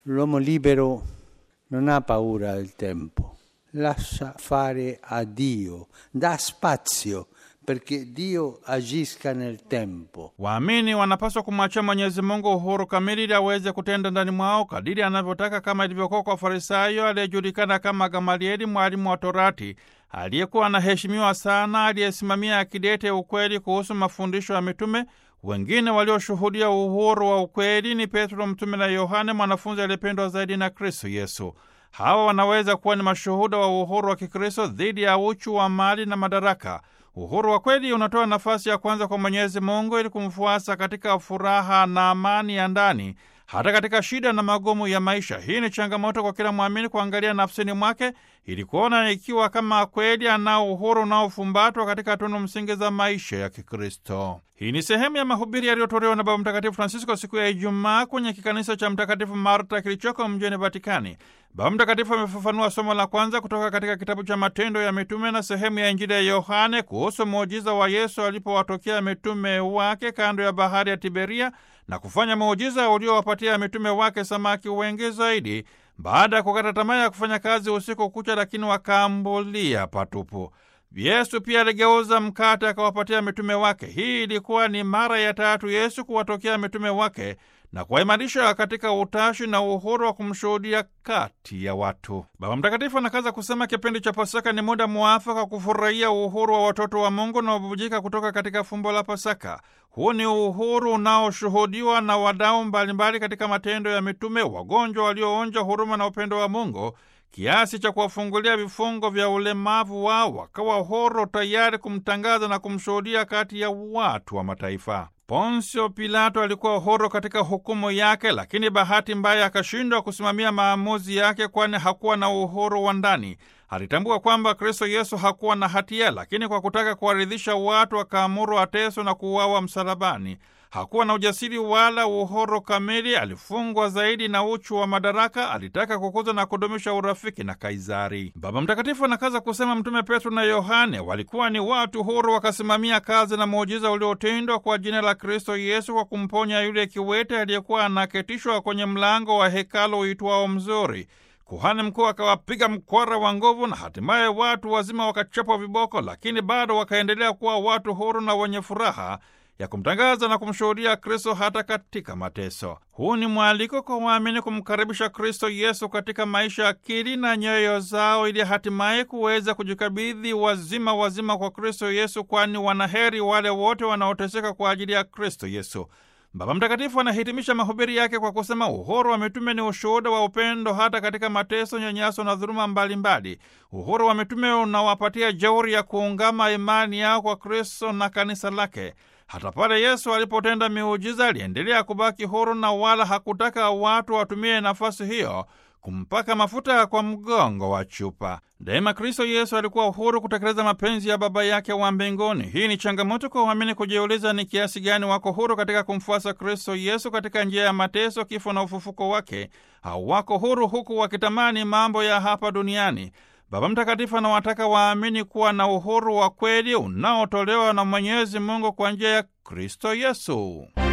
L'uomo libero non ha paura del tempo, lascia fare a Dio, dà spazio perché Dio agisca nel tempo. Waamini wanapaswa kumwachia Mwenyezi Mungu uhuru kamili ili aweze kutenda ndani mwao kadiri anavyotaka, kama ilivyokuwa kwa Farisayo aliyejulikana kama Gamalieli, mwalimu wa Torati, aliyekuwa anaheshimiwa sana, aliyesimamia akidete ukweli kuhusu mafundisho ya mitume. Wengine walioshuhudia uhuru wa ukweli ni Petro mtume na Yohane, mwanafunzi aliyependwa zaidi na Kristo Yesu. Hawa wanaweza kuwa ni mashuhuda wa uhuru wa Kikristo dhidi ya uchu wa mali na madaraka. Uhuru wa kweli unatoa nafasi ya kwanza kwa Mwenyezi Mungu ili kumfuasa katika furaha na amani ya ndani, hata katika shida na magumu ya maisha. Hii ni changamoto kwa kila mwamini kuangalia nafsini mwake ili kuona ikiwa kama kweli anao uhuru unaofumbatwa katika tunu msingi za maisha ya Kikristo. Hii ni sehemu ya mahubiri yaliyotolewa na Baba Mtakatifu Francisco siku ya Ijumaa kwenye kikanisa cha Mtakatifu Marta kilichoko mjini Vatikani. Baba Mtakatifu amefafanua somo la kwanza kutoka katika kitabu cha Matendo ya Mitume na sehemu ya Injili ya Yohane kuhusu muujiza wa Yesu alipowatokea mitume wake kando ya bahari ya Tiberia na kufanya muujiza uliowapatia mitume wake samaki wengi zaidi, baada ya kukata tamaa ya kufanya kazi usiku kucha, lakini wakaambulia patupu. Yesu pia aligeuza mkate akawapatia mitume wake. Hii ilikuwa ni mara ya tatu Yesu kuwatokea mitume wake na kuwaimarisha katika utashi na uhuru wa kumshuhudia kati ya watu. Baba Mtakatifu anakaza kusema kipindi cha Pasaka ni muda mwafaka kufurahia uhuru wa watoto wa Mungu unaobubujika kutoka katika fumbo la Pasaka. Huu ni uhuru unaoshuhudiwa na wadau mbalimbali katika matendo ya mitume, wagonjwa walioonja huruma na upendo wa Mungu kiasi cha kuwafungulia vifungo vya ulemavu wao, wakawa horo tayari kumtangaza na kumshuhudia kati ya watu wa mataifa. Ponsio Pilato alikuwa horo katika hukumu yake, lakini bahati mbaya akashindwa kusimamia maamuzi yake, kwani hakuwa na uhuru wa ndani. Alitambua kwamba Kristo Yesu hakuwa na hatia, lakini kwa kutaka kuwaridhisha watu akaamuru ateswe na kuuawa msalabani. Hakuwa na ujasiri wala uhuru kamili, alifungwa zaidi na uchu wa madaraka. Alitaka kukuza na kudumisha urafiki na Kaisari. Baba Mtakatifu anakaza kusema Mtume Petro na Yohane walikuwa ni watu huru, wakasimamia kazi na muujiza uliotendwa kwa jina la Kristo Yesu kwa kumponya yule kiwete aliyekuwa anaketishwa kwenye mlango wa hekalu uitwao Mzuri. Kuhani mkuu akawapiga mkwara wa nguvu na hatimaye watu wazima wakachapwa viboko, lakini bado wakaendelea kuwa watu huru na wenye furaha ya kumtangaza na kumshuhudia Kristo hata katika mateso. Huu ni mwaliko kwa waamini kumkaribisha Kristo Yesu katika maisha, akili na nyoyo zao, ili hatimaye kuweza kujikabidhi wazima wazima kwa Kristo Yesu, kwani wanaheri wale wote wanaoteseka kwa ajili ya Kristo Yesu. Baba Mtakatifu anahitimisha mahubiri yake kwa kusema uhuru wa mitume ni ushuhuda wa upendo hata katika mateso, nyanyaso na dhuluma mbalimbali. Uhuru wa mitume unawapatia jeuri ya kuungama imani yao kwa Kristo na kanisa lake. Hata pale Yesu alipotenda miujiza aliendelea kubaki huru na wala hakutaka watu watumie nafasi hiyo kumpaka mafuta kwa mgongo wa chupa. Daima Kristo Yesu alikuwa uhuru kutekeleza mapenzi ya Baba yake wa mbinguni. Hii ni changamoto kwa waamini kujiuliza ni kiasi gani wako huru katika kumfuasa Kristo Yesu katika njia ya mateso, kifo na ufufuko wake, au wako huru huku wakitamani mambo ya hapa duniani. Baba Mtakatifu anawataka waamini kuwa na uhuru wa kweli unaotolewa na Mwenyezi Mungu kwa njia ya Kristo Yesu.